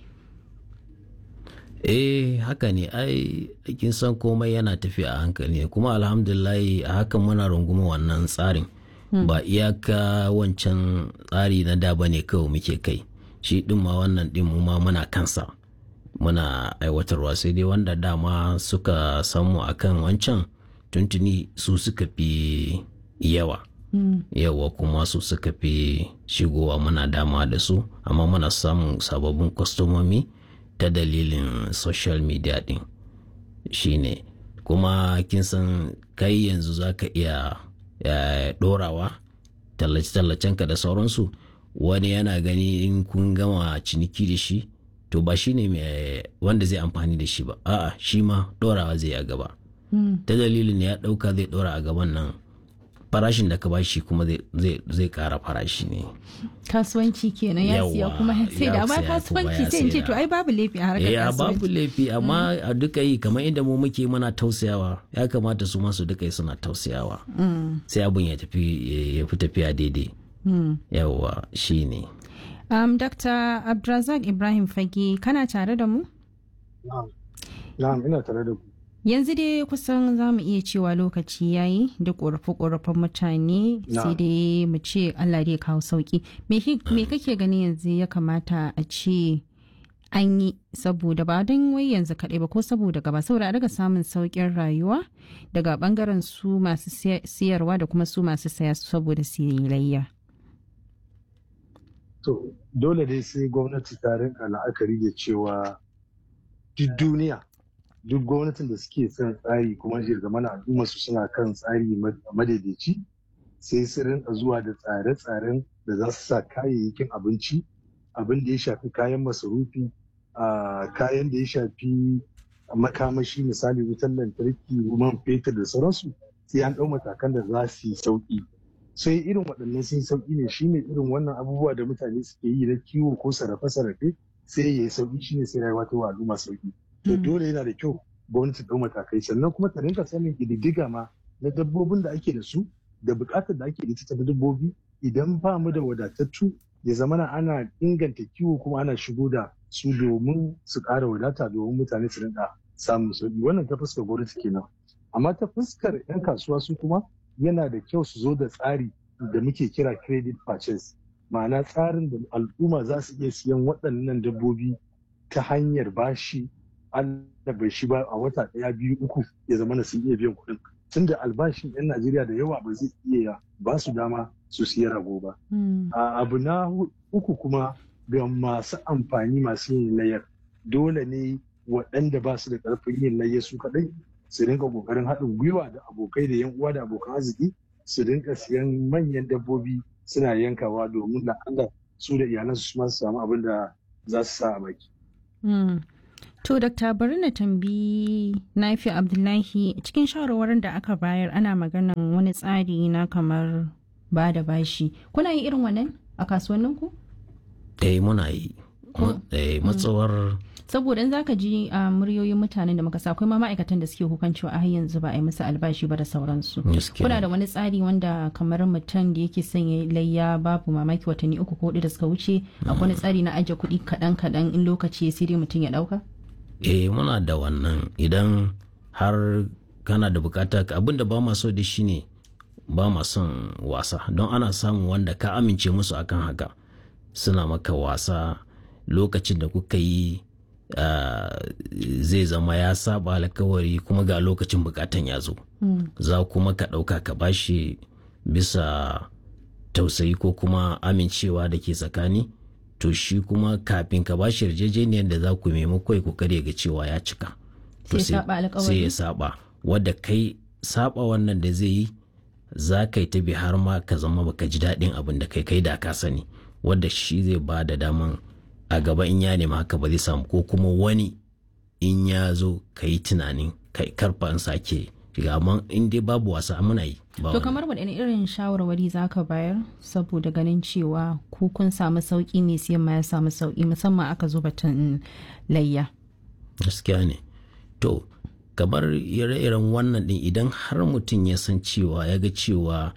eh haka ne ai kin san komai yana tafiya a hankali kuma alhamdulillahi a hakan muna runguma wannan tsarin ba iyaka wancan tsari na da bane kawai muke kai shi din ma wannan din mu ma muna kansa muna aiwatarwa sai dai wanda dama suka samu akan wancan tuntuni su suka fi yawa yawa kuma su suka fi shigowa muna dama da su amma muna samun sababbin kwastomomi ta dalilin social media din shine kuma kin san kai yanzu za ka iya dorawa tallace-tallacenka da sauransu wani yana gani in kun gama ciniki da shi to ba shi ne wanda zai amfani da shi ba a'a shi ma dorawa zai a gaba ta dalilin ya dauka zai dora a gaban nan farashin da ka bashi kuma zai kara farashi ne kasuwanci kenan ya siya kuma sai da amma kasuwanci sai in ce to ai babu laifi a harkar ya kasuwanci babu laifi amma a duka yi kamar inda mu muke muna tausayawa ya kamata su masu duka yi suna tausayawa sai abun ya tafi ya fi tafiya daidai yawa shi ne um, dr abdulrazak ibrahim fage kana tare da mu na'am ina tare da ku yanzu dai kusan za mu iya cewa lokaci ya yi da ƙorafe-ƙorafen mutane sai dai mu ce allah dai kawo sauki me kake gani yanzu ya kamata a ce an yi saboda ba don wai yanzu kaɗai ba ko saboda gaba saboda a daga samun sauƙin rayuwa daga ɓangaren su masu siyarwa da kuma su masu saya saboda siyayyar. to dole dai sai gwamnati ta rinka la'akari da cewa duk duniya duk gwamnatin da suke son tsari kuma mana al'umma su suna kan tsari madaidaici sai su rinka zuwa da tsare-tsaren da za su sa kayayyakin abinci abin da ya shafi kayan masarufi kayan da ya shafi makamashi misali wutar lantarki man fetur da sauransu sai an ɗau matakan da za su yi sauƙi sai irin waɗannan sun sauƙi ne shine irin wannan abubuwa da mutane suke yi na kiwo ko sarrafe-sarrafe sai ya yi sauƙi shine sai rayuwa ta wa al'umma sauƙi to dole yana da kyau gwamnati ɗau matakai sannan kuma ta rinka sanin ƙididdiga ma na dabbobin da ake da su da buƙatar da ake da ita ta dabbobi idan ba mu da wadatattu ya zamana ana inganta kiwo kuma ana shigo da su domin su ƙara wadata domin mutane su rinka samun sauƙi wannan ta fuskar gwamnati kenan amma ta fuskar 'yan kasuwa su kuma yana da kyau su zo da tsari da muke kira credit purchase ma'ana tsarin da al'umma za su iya siyan waɗannan dabbobi ta hanyar bashi an bai shi ba a wata ɗaya biyu uku ya zama na sun iya biyan kuɗin tunda albashin 'yan najeriya da yawa ba zai iya ba su dama su siya rago ba abu na uku kuma ga masu amfani masu yin layar dole ne waɗanda ba su da ƙarfin yin layar su kaɗai su rinka ƙoƙarin haɗin gwiwa da abokai da yan uwa da abokan arziki su rinka siyan manyan dabbobi suna yankawa domin la'alla su da iyalansu su ma su samu abin da za su sa a baki. To, Dokta bari na tambayi Nafi Abdullahi cikin shawarwarin da aka bayar ana maganan wani tsari na kamar ba da bashi. Kuna yin irin wannan a kasuwanninku? Eh muna yi. Eh matsawar saboda in zaka ji a muryoyin mutanen da muka sa akwai ma ma'aikatan da suke hukan cewa a yanzu ba a yi musu albashi ba da sauransu kuna da wani tsari wanda kamar mutum da yake sanya layya babu mamaki watanni uku ko hudu da suka wuce akwai wani tsari na ajiye kuɗi kaɗan kaɗan in lokaci ya sai mutum ya ɗauka eh muna da wannan idan har kana da bukata abin da ba ma so da shi ne ba ma son wasa don ana samun wanda ka amince musu akan haka suna maka wasa lokacin da kuka yi Uh, zai zama ya saba alkawari kuma ga lokacin bukatan ya zo mm. za kuma ka ɗauka ka bashi bisa tausayi ko kuma amincewa da ke tsakani to shi kuma kafin ka bashi yarjejeniyar da za ku nemi kai ku kare ga cewa ya cika sai ya saba wadda kai saba wannan da zai yi za ka yi ta bi har ma ka zama baka ji daɗin abin da kai kai da ka sani wadda shi zai ba da daman a gaba in ya nema haka ba zai samu ko kuma wani in ya zo ka yi tunanin kai karfa in sake shiga amma in dai babu wasa muna yi to kamar waɗanne irin shawarwari za ka bayar saboda ganin cewa ku kun samu sauƙi ne siyan ma ya samu sauƙi musamman aka zo batun layya gaskiya ne to kamar ire-iren wannan din idan har mutum ya san cewa ya ga cewa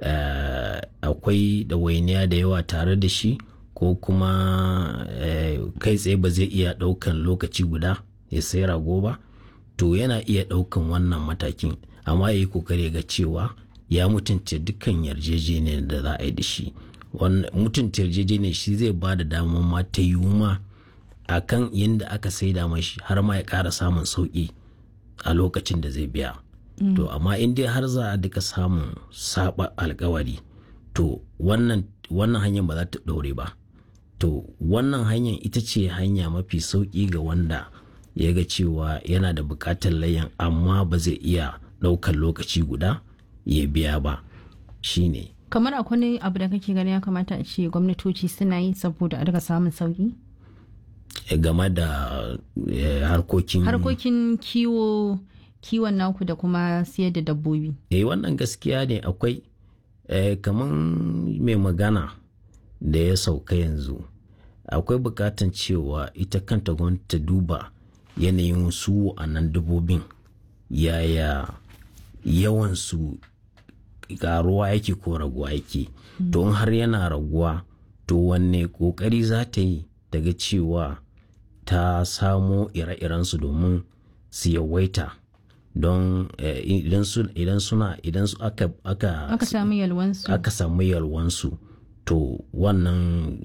akwai ɗawainiya da yawa tare da shi ko kuma kai tsaye ba zai iya ɗaukan lokaci guda ya sai rago ba to yana iya ɗaukan wannan matakin amma ya yi kokari ga cewa ya mutunta dukkan yarjejeniyar da za a yi da shi mutunta yarjejeniyar shi zai ba da damar ma ta yi ma a kan yadda aka saida mashi har ma ya ƙara samun sauƙi a lokacin da zai biya to amma in dai har za a duka samun saba alkawari to wannan hanyar ba za ta ɗore ba to wannan hanyar ita ce hanya mafi sauƙi ga wanda ya ga cewa yana da buƙatar layan amma ba zai iya ɗaukar lokaci guda ya biya ba shine kamar akwai abu da kake gani ya kamata a ce gwamnatoci suna yi saboda a daga samun sauƙi game da harkokin harkokin kiwo kiwon naku da kuma siyar da dabbobi eh wannan gaskiya ne akwai kamar mai magana da ya sauka yanzu akwai bukatan cewa ita kanta gwamnati ta duba yanayin su a nan dabbobin yaya yawansu karuwa yake ko raguwa yake to in har yana raguwa to wanne kokari za ta yi daga cewa ta samo ire-irensu domin su yawaita don idan suna idan su aka aka samu yalwansu aka samu yalwansu to wannan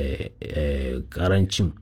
karancin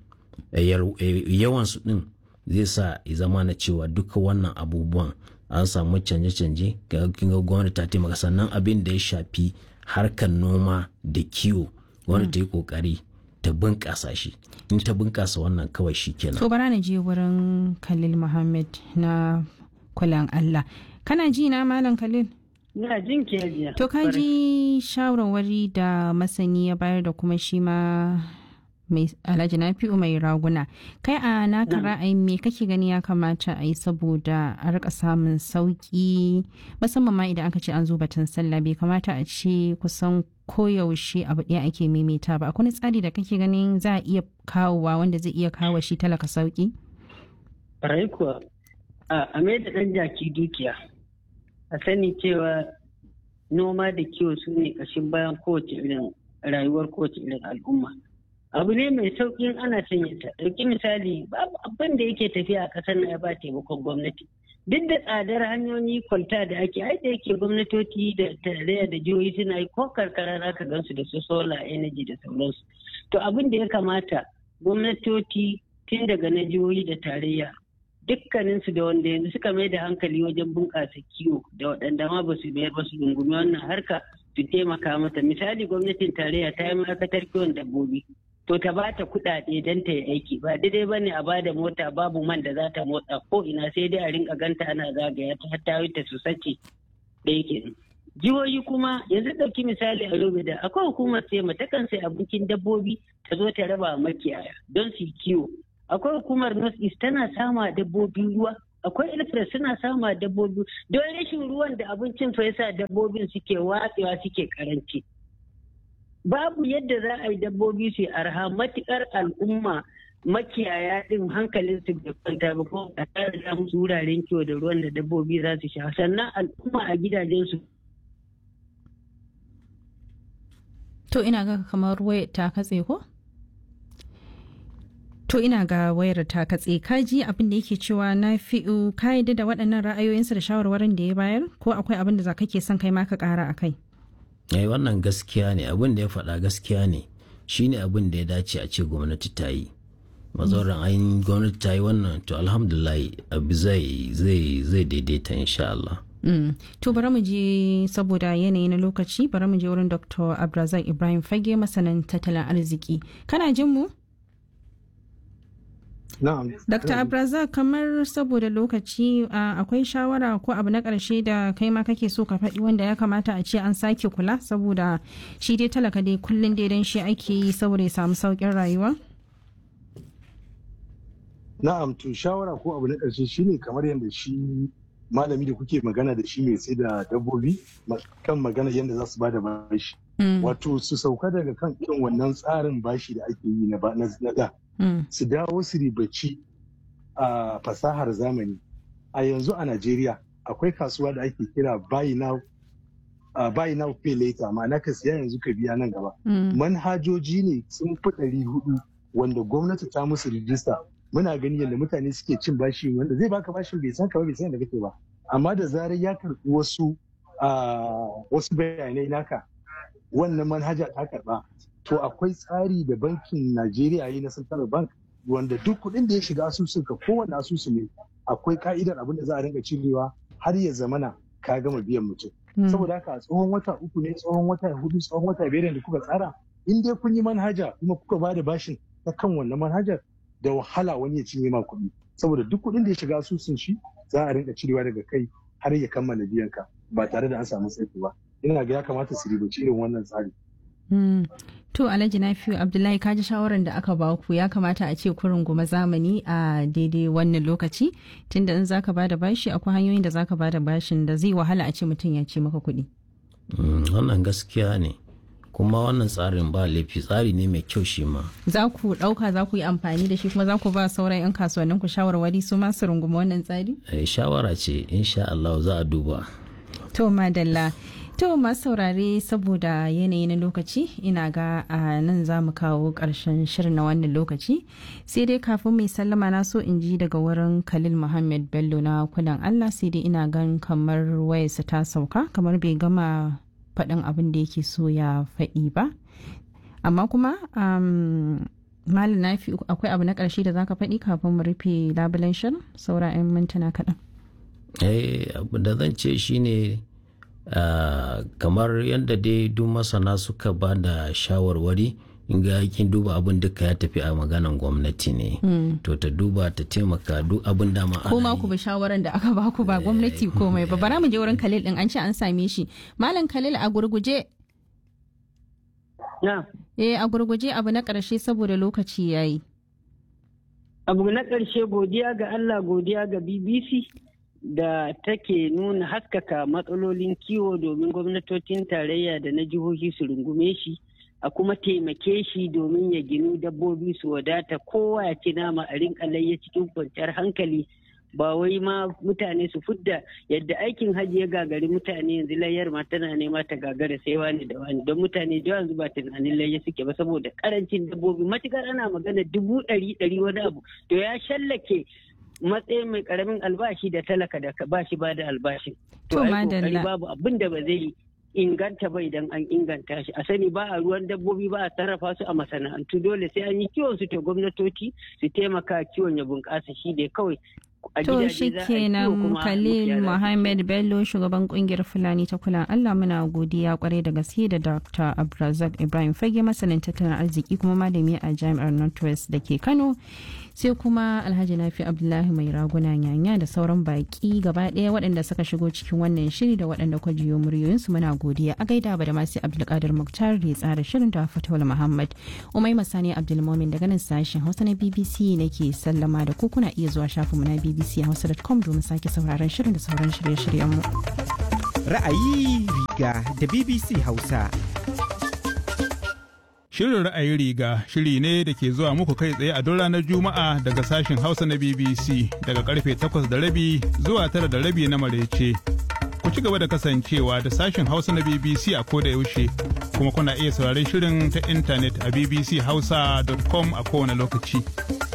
yawansu din zai sa ya zama na cewa duka wannan abubuwan an samu canje-canje ga gwamnati ta taimaka sannan abin da ya shafi harkar noma da kiwo gwamnati ta yi kokari ta bunƙasa shi in ta bunƙasa wannan kawai shi kenan to bara na je wurin khalil muhammad na kulan allah kana ji na malam khalil Ina jin ke To ka ji shawarwari da masani ya bayar da kuma shi ma mai alhaji nafi'u mai raguna kai a naka ra'ayin me kake gani ya kamata a yi saboda a rika samun sauki musamman ma idan aka ce an zo batun sallah bai kamata a ce kusan koyaushe abu ɗaya ake maimaita ba akwai tsari da kake ganin za a iya kawowa wanda zai iya kawo shi talaka sauki Rai kuwa a mai da ɗan jaki dukiya a sani cewa noma da kiwo su ne ƙashin bayan kowace irin rayuwar kowace irin al'umma abu ne mai sauƙin ana sanya ta ɗauki misali babu abin da yake tafiya a ƙasar na ya ba taimakon gwamnati duk da tsadar hanyoyi kwalta da ake ai da yake gwamnatoci da tarayya da jihohi suna yi ko karkara za ka gansu da su solar energy da sauransu to abin da ya kamata gwamnatoci tun daga na jihohi da tarayya dukkaninsu da wanda yanzu suka mai da hankali wajen bunƙasa kiwo da waɗanda ma ba su mayar ba su rungumi wannan harka su taimaka mata misali gwamnatin tarayya ta yi ma'aikatar kiwon dabbobi to ta ba ta kuɗaɗe don ta yi aiki ba daidai ba ne a ba da mota babu man da za ta motsa ko ina sai dai a rinka ganta ana zagaya ta har ta ta su sace da yake jihohi kuma yanzu ɗauki misali a yobe da akwai hukumar sai takan sai abincin dabbobi ta zo ta raba makiyaya don su kiwo akwai hukumar north east tana sama dabbobi ruwa akwai ilfres suna sama dabbobi don rashin ruwan da abincin fa yasa dabbobin suke watsewa suke karanci babu yadda za a yi dabbobi su arha matukar al'umma makiyaya din hankalin su bai kwanta ba ko a tare da musu wuraren kiwo da ruwan da dabbobi za su sha sannan al'umma a gidajen su To ina ga kamar wayar ta katse ko? To ina ga wayar ta katse kaji abin da yake cewa na fi'u ka yadda da waɗannan ra'ayoyinsa da shawarwarin da ya bayar ko akwai abin da za ka ke son kai ma ka ƙara a kai? Eh wannan gaskiya ne abin da ya faɗa gaskiya ne shine abin da ya dace a ce gwamnati ta yi. Mazauran ainihin gwamnati ta yi wannan to alhamdulillah abu zai zai daidaita insha Allah. Mm. To bari mu je saboda yanayi na lokaci bari mu je wurin Dr. Abrazak Ibrahim Fage masanin tattalin arziki. Kana jin mu? Na'am. Dr. Abrazak kamar saboda lokaci uh, akwai shawara ko abu na ƙarshe da kai ma kake so ka faɗi wanda ya kamata a ce an sake kula saboda shi dai talaka dai kullum dai dan shi ake yi saboda ya samu sauƙin rayuwa? Na'am to shawara ko abu na ƙarshe shine kamar yadda shi malami da kuke magana da shi mai sai da dabbobi kan magana yadda za su bada bashi. Wato su sauka daga kan irin wannan tsarin bashi da ake yi na da. Su dawo su ribaci a fasahar zamani. A yanzu a Najeriya akwai kasuwa da ake kira buy now uh, buy now pay later ma'ana ka siya yanzu ka biya nan gaba. Manhajoji ne sun fi ɗari hudu wanda gwamnati ta musu rijista muna gani yadda mutane suke cin bashi wanda zai baka bashin bai san ka ba bai san da kake ba amma da zarar ya karɓi wasu wasu bayanai naka wannan manhaja ta karɓa to akwai tsari da bankin Najeriya yi na Central Bank wanda duk kuɗin da ya shiga asusun ka kowane asusu ne akwai ka'idar abin da za a rinka cirewa har ya zamana ka gama biyan mutum saboda haka tsohon wata uku ne tsohon wata hudu tsohon wata biyar da kuka tsara in dai kun yi manhaja kuma kuka ba da bashin ta kan wannan manhajar da wahala wani ya cinye ma kuɗi saboda duk kuɗin da ya shiga asusun shi za a rinka cirewa daga kai har ya kammala biyan ka ba tare da an samu tsaiko ba ina ga ya kamata su ribaci irin wannan tsari. To Alhaji Nafiu Abdullahi kaji shawarar da aka ba ku ya kamata a ce kurin goma zamani a daidai wannan lokaci tunda in zaka bada bashi akwai hanyoyin da zaka bada bashin da zai wahala a ce mutum ya ce maka kuɗi. Wannan gaskiya ne. kuma wannan tsarin ba laifi tsari ne mai kyau shi ma. Za ku ɗauka za ku yi amfani da shi kuma za ku ba sauran 'yan kasuwannin ku shawarwari su masu runguma wannan tsari? shawara ce insha Allah za a duba. To madalla. To masu saurare saboda yanayi na lokaci ina ga a nan za mu kawo ƙarshen shirin na wannan lokaci sai dai kafin mai sallama na so in ji daga wurin Khalil Muhammad Bello na kudan Allah sai dai ina gan kamar wayarsa ta sauka kamar bai gama faɗin abin da yake so ya faɗi ba amma kuma malam na fi akwai abu na ƙarshe da zaka faɗi kafin mu rufe labulen shirin saura 'yan mintuna kaɗan eh abu da zan ce shine kamar yadda dai duk masana suka ba da shawarwari in ga kin duba abin duka ya tafi a maganan gwamnati ne to ta duba ta taimaka duk abin da ma ko ma ku bi shawaran da aka baku ba gwamnati komai ba bara mu je wurin Khalil din an ce an same shi malam Khalil a gurguje eh a gurguje abu na karshe saboda lokaci yayi abu na karshe godiya ga Allah godiya ga BBC da take nuna haskaka matsalolin kiwo domin gwamnatocin tarayya da na jihohi su rungume shi a kuma taimake shi domin ya ginu dabbobi su wadata kowa ya ci nama a rinka layya cikin kwanciyar hankali ba wai ma mutane su fudda yadda aikin hajji ya gagari mutane yanzu layyar ma tana nema ta gagara sai wani da wani don mutane da yanzu ba tunanin layya suke ba saboda karancin dabbobi matukar ana magana dubu ɗari ɗari wani abu to ya shallake matsayin mai karamin albashi da talaka da ba shi ba da albashi to ai babu abin da ba zai inganta ba idan an inganta shi a sani ba a ruwan dabbobi ba a sarrafa su a masana'antu dole sai an yi kiwon su ta gwamnatoci su taimaka kiwon ya bunƙasa shi da kawai a To gidaje shi za a yi kiwo kenan kuma Khalil makiyaya za su Mohammed Bello shugaban kungiyar Fulani ta kula Allah muna godiya kwarai da gaske da Dr. Abdulrazak Ibrahim Fage masanin tattalin arziki kuma malami a Jami'ar Northwest da ke Kano sai kuma Alhaji Nafi Abdullahi mai raguna nyanya da sauran baki gaba ɗaya waɗanda suka shigo cikin wannan shiri da waɗanda kwa jiyo muryoyinsu muna godiya a gaida ba da masu Abdulkadir Muktar da ya tsara shirin da Fatawul Muhammad Umai Masani Abdulmomin daga nan sashen Hausa na BBC nake sallama da ku kuna iya zuwa shafinmu na BBC Hausa.com domin sake sauraron shirin da sauran shirye-shiryenmu. Ra'ayi riga da BBC Hausa. Shirin ra'ayi riga shiri ne da ke zuwa muku kai tsaye a duk ranar Juma'a daga sashen Hausa na BBC daga karfe 8 da rabi zuwa tara da rabi na marece. Ku ci gaba da kasancewa da sashen Hausa na BBC a koda yaushe kuma kuna iya sauraron shirin ta intanet a bbchausa.com a kowane lokaci.